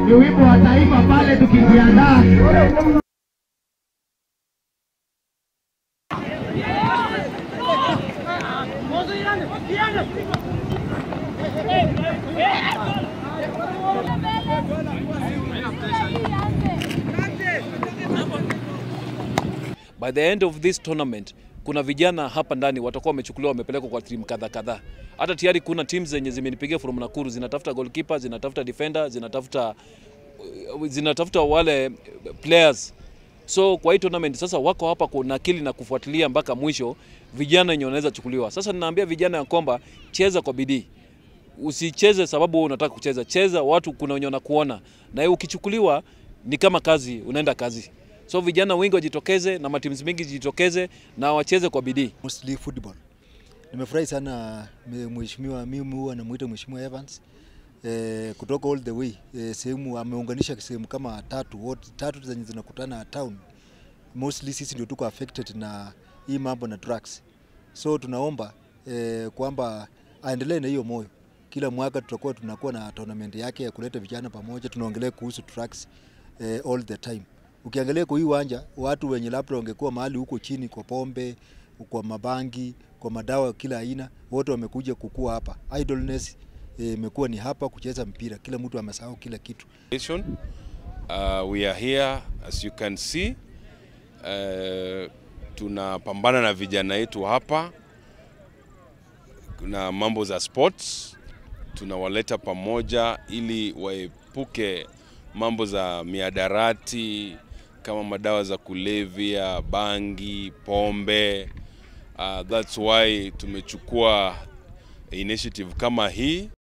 ni wimbo wa taifa pale tukijiandaa by the end of this tournament kuna vijana hapa ndani watakuwa wamechukuliwa wamepelekwa kwa timu kadha kadhaa. Hata tayari kuna timu zenye zimenipigia from Nakuru zinatafuta goalkeeper, zinatafuta defender, zinatafuta zinatafuta wale players. So kwa hii tournament sasa wako hapa kunakili na kufuatilia mpaka mwisho vijana wenye wanaweza chukuliwa. Sasa ninaambia vijana ya kwamba cheza kwa bidii. Usicheze sababu wewe unataka kucheza. Cheza watu kuna wenye wanakuona. Na wewe ukichukuliwa ni kama kazi, unaenda kazi. So vijana wengi wajitokeze na matimu mengi jitokeze na wacheze kwa bidii. mostly football. Nimefurahi sana me- mheshimiwa, mimi huwa namuita mheshimiwa Evans eh, kutoka all the way eh, sehemu ameunganisha sehemu kama tatu wote tatu zenye zinakutana town. Mostly sisi ndio tuko affected na hii mambo na drugs, so tunaomba eh, kwamba aendelee na hiyo moyo. Kila mwaka tutakuwa tunakuwa na tournament yake ya kuleta vijana pamoja, tunaongelea kuhusu drugs eh, all the time. Ukiangalia kwa hii uwanja watu wenye labda wangekuwa mahali huko chini kwa pombe, kwa mabangi, kwa madawa kila aina, wote wamekuja kukua hapa. Idleness eh, imekuwa ni hapa kucheza mpira, kila mtu amesahau kila kitu. Nation. Uh, we are here as you can see. Uh, tunapambana na vijana wetu hapa na mambo za sports, tunawaleta pamoja ili waepuke mambo za miadarati kama madawa za kulevya, bangi, pombe. Uh, that's why tumechukua initiative kama hii